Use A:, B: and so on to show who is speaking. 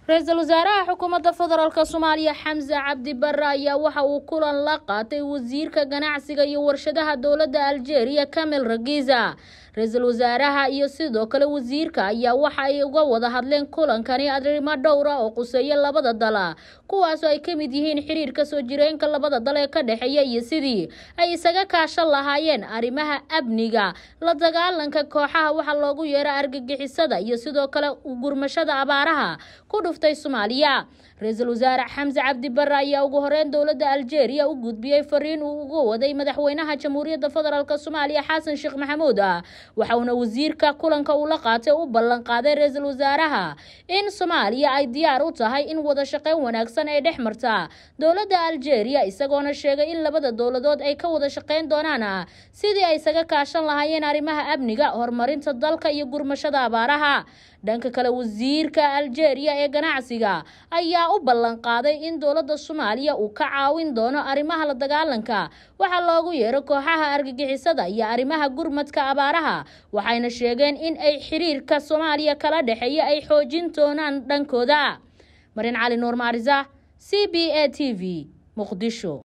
A: ra-iisul wasaaraha xukuumadda federaalk soomaaliya xamse cabdi bare ayaa waxa uu kulan la qaatay wasiirka ganacsiga iyo warshadaha dowladda aljeeriya kamil ragiza ra-iisul wasaaraha iyo sidoo kale wasiirka ayaa waxa ay uga wada hadleen kulankani arrimo dhowra oo quseeya labada dal kuwaasoo ay ka mid yihiin xiriirka soo jireenka labada dal ee ka dhexeeya iyo sidii ay isaga kaashan lahaayeen arrimaha amniga la dagaalanka kooxaha waxaa loogu yeera argagixisada iyo sidoo kale gurmashada abaaraha ku dhuftay soomaaliya ra-iisul wasaare xamse cabdi bare ayaa ugu horeyn dowladda aljeeriya u gudbiyey fariin uu uga waday madaxweynaha jamhuuriyadda federaalk soomaaliya xasan sheekh maxamuud waxauna wasiirka kulanka uu la qaatay u ballan qaaday ra-iisul wasaaraha in soomaaliya ay diyaar u tahay in wada shaqeyn wanaagsan ay dhex marta dowladda aljeeriya isagoona sheegay in labada dowladood ay ka wada shaqeyn doonaan sidii ay isaga kaashan lahaayeen arrimaha amniga horumarinta dalka iyo gurmashada abaaraha dhanka kale wasiirka aljeeriya ee ganacsiga ayaa u ballan qaaday in dowladda soomaaliya uu ka caawin doono arrimaha la dagaalanka waxaa loogu yeero kooxaha argagixisada iyo arrimaha gurmadka abaaraha waxayna sheegeen in ay xiriirka soomaaliya kala dhexeeya ay xoojin doonaan dhankooda marin cali nuur maarisa c b a t v muqdisho